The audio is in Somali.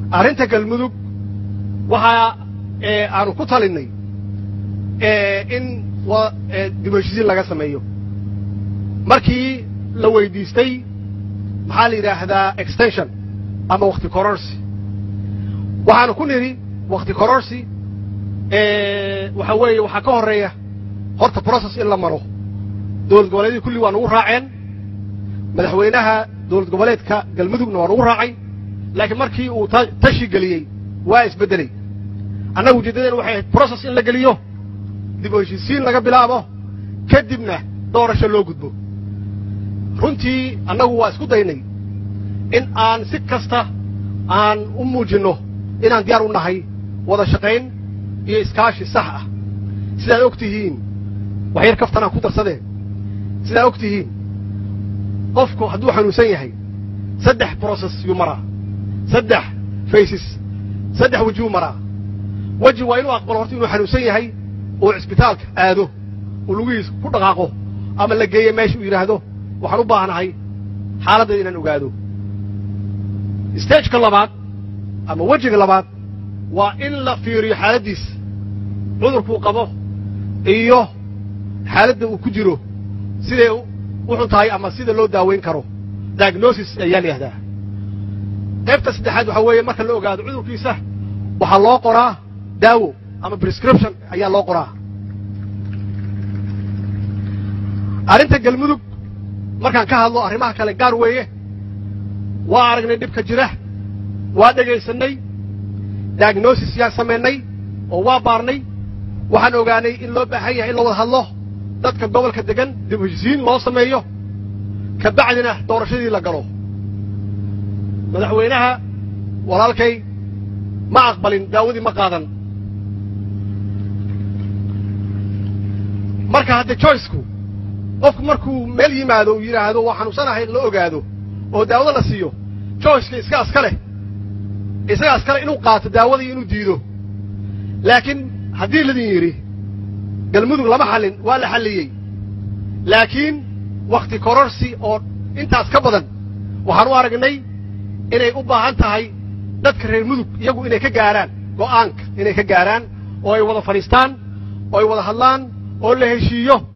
arrinta galmudug waxaa aanu ku talinnay in dib u heshiisiin laga sameeyo markii la weydiistay maxaa la yidhaahdaa extension ama wakhti kororsi waxaanu ku nidhi wakhti kororsi waxa weeye waxaa ka horreeya horta process in la maro dowlad goboleedyadii kulli waa nugu raaceen madaxweynaha dowlad goboleedka galmudugna waa nugu raacay laakiin markii uu tashi geliyey waa isbeddelay annaga ujeeddadeen waxay ahayd process in la geliyo dib u heshiisiin laga bilaabo kadibna doorasho loo gudbo runtii annagu waa isku daynay in aan si kasta aan u muujinno inaan diyaar u nahay wada shaqayn iyo iskaashi sax ah sidaad og tihiin wax yar kaftanaan ku darsadeen sidaad og tihiin qofku hadduu xanuunsan yahay saddex broses yuu maraa saddex faysis saddex wejiyuu maraa weji waa inuu aqbalo horta inuu xanuunsan yahay oo cisbitaalka aado uu lugihiisa ku dhaqaaqo ama la geeyo meesha uu yidhaahdo waxaan u baahnahay xaaladdeeda inaan ogaado stageka labaad ama wejiga labaad waa in la fiiriyo xaaladdiisa cudurkuu qabo iyo xaaladda uu ku jiro siday u xun tahay ama sida loo daawayn karo diagnosis ayaa la yihahdaa qaybta saddexaad waxaa weeye marka la ogaado cudurkiisa waxaa loo qoraa daawo ama prescription ayaa loo qoraa arrinta galmudug markaan ka hadlo arrimaha kale gaar weeye waa aragnay dhibka jira waa dhegaysannay diagnosis yaan samaynay oo waa baarnay waxaan ogaanay in loo baahan yahay in la wada hadlo dadka gobolka degan dib heshisiin loo sameeyo ka bacdina doorashadii la galo madaxweynaha walaalkay ma aqbalin daawadii ma qaadan marka hadde joyceku qofku markuu meel yimaado uu yidhaahdo waa xanuunsanahay la ogaado oo daawada la siiyo joyceka iska aska leh isaga askale inuu qaato daawadii inuu diido laakiin haddii ladin yidhi galmudug lama xallin waa la xalliyey laakiin wakhti kororsi oo intaas ka badan waxaan u aragnay inay u baahan tahay dadka reer mudug iyagu inay ka gaarhaan go'aanka inay ka gaarhaan oo ay wada fadhiistaan oo ay wada hadlaan oo la heshiiyo